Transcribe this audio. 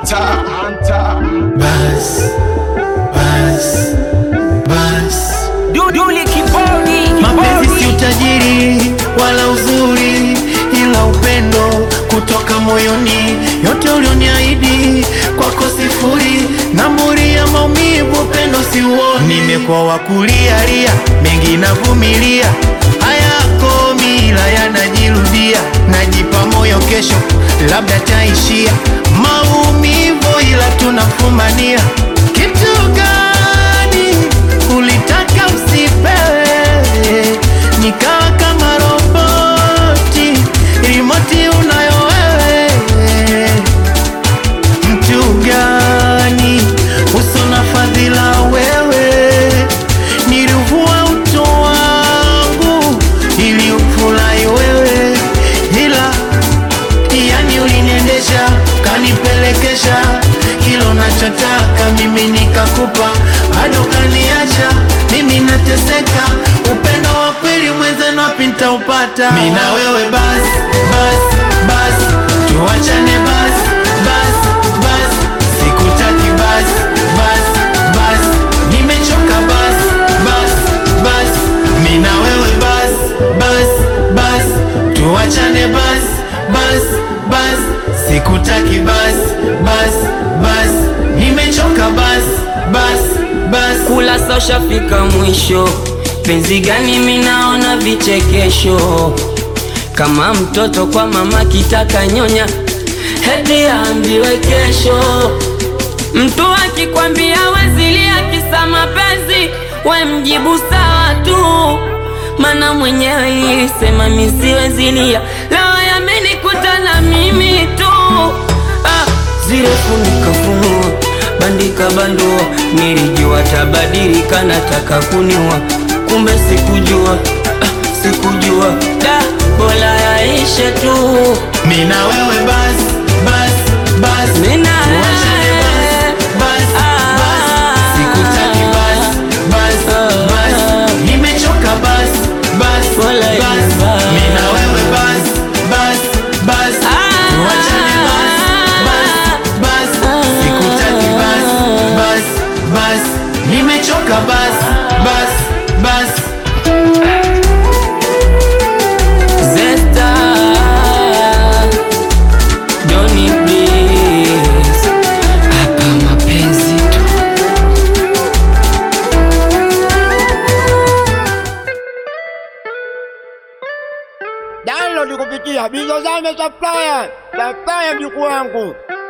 Anta, anta. Bas, bas, bas. Duduli kibodi Mapenzi si utajiri wala uzuri, ila upendo kutoka moyoni. Yote ulioniahidi kwako sifuri, namburi ya maumivu, upendo si uoni. Nimekuwa wa kulialia, mengi navumilia, hayako mila yanajirudia. Najipa moyo, kesho labda taishia maumivu, ila tunafumania. Kitu gani ulitaka usipewe, nikawa kama roboti, rimoti unayo wewe. Mtu gani uso na fadhila wewe, nilivua utu wangu ili ufurahi wewe, ila yani uliniendesha kanipelekesha kilo nachotaka mimi nikakupa, bado kaniacha mimi nateseka. Upendo wa kweli mwenzenu wapi nitaupata? Mimi na wewe bas bas bas, tuachane bas bas bas, sikutaki bas bas bas, nimechoka bas bas bas, mimi na wewe bas bas bas, tuachane bas bas bas, sikutaki bas bas bas, nimechoka bas bas bas. kula sosha fika mwisho penzi gani minaona vichekesho kama mtoto kwa mama kitaka nyonya hedi ambiwe kesho mtu akikwambia wezilia kisa mapenzi we mjibu sawa tu mana mwenyewe ilisema misiwezilia leo yamenikuta na mimi tu ah, zile funikafunua bandika bandua nilijua tabadilika nataka kuniua kumbe sikujua ah, sikujua da bola yaishe tu Mimi na wewe bas bas bas, Mimi na tuachane wewe. bas bas Ah. bas, sikutaki bas bas Ah. bas, nimechoka bas bas Wala bas, ibas. mimi na wewe bas bas bas, tuachane bas bas bas, sikutaki bas bas bas, nimechoka bas bas bas. Zesta Johnny please Hapa mapenzi tu Download kupitia Bizozame Supplier. Supplier mjukuu wangu.